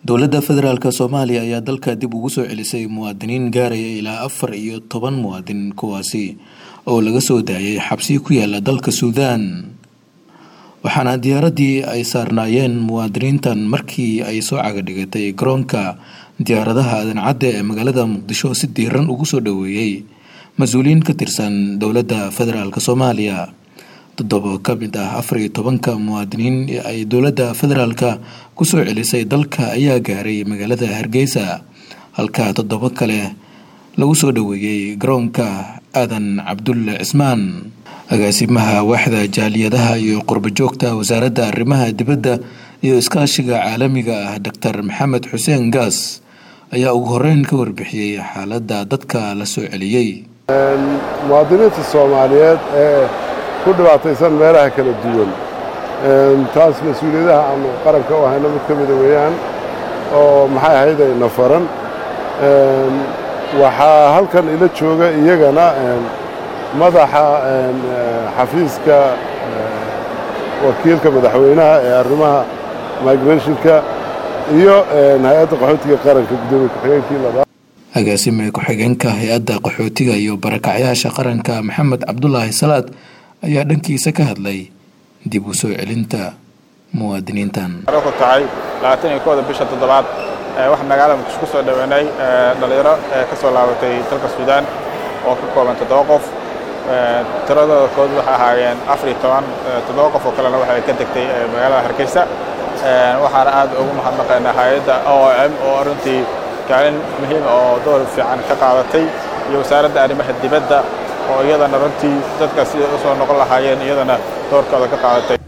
dowladda federaalk soomaaliya ayaa dalka dib ugu soo celisay muwaadiniin gaaraya ilaa afar iyo toban muwaadin kuwaasi oo laga soo daayay xabsi ku yaala dalka suudaan waxaana diyaaraddii ay saarnaayeen muwaadiniintan markii ay soo cagadhigatay garoonka diyaaradaha adancadda ee magaalada muqdisho si diiran ugu soo dhoweeyey mas-uuliyiin ka tirsan dowladda federaalk soomaaliya toddoba ka mid ah afar iyo tobanka muwaadiniin ee ay dowladda federaalka kusoo celisay dalka ayaa gaaray magaalada hargeysa halka toddoba kale lagu soo dhoweeyey garoonka aadan cabdulle cismaan agaasimaha waaxda jaaliyadaha iyo qurbajoogta wasaaradda arrimaha dibadda iyo iskaashiga caalamiga ah doctor maxamed xuseen gaas ayaa ugu horeyn ka warbixiyey xaaladda dadka la soo celiyey muwaadiniinta soomaaliyeed ee ku dhibaataysan meelaha kala duwan taas mas-uuliyadaha aanu qaranka u hayno mid ka mida weeyaan oo maxay ahayd ayna faran waxaa halkan ila jooga iyagana madaxa xafiiska wakiilka madaxweynaha ee arrimaha migrationka iyo hay-adda qaxootiga qaranka guddoomiye ku-xigeenkii labaad agaasime ku-xigeenka hay-adda qaxootiga iyo barakacyaasha qaranka maxamed cabdulaahi salaad ayaa dhankiisa ka hadlay dib u soo celinta muwaadiniintan ku tahay labaatan iyo kooda bisha toddobaad waxaa magaalada muqdisho ku soo dhoweynay dhallinyaro ka soo laabatay dalka suudaan oo ka kooban toddoba qof tiradooda kood waxay ahaayeen afar iyo toban toddoba qof oo kalena waxay ka degtay magaalada hargeysa waxaana aad ugu mahadnaqaynaa hay-adda o m oo runtii kaalin muhiim oo door fiican ka qaadatay iyo wasaaradda arrimaha dibadda oo iyadana runtii dadka siday u soo noqon lahaayeen iyadana doorkooda ka qaadatay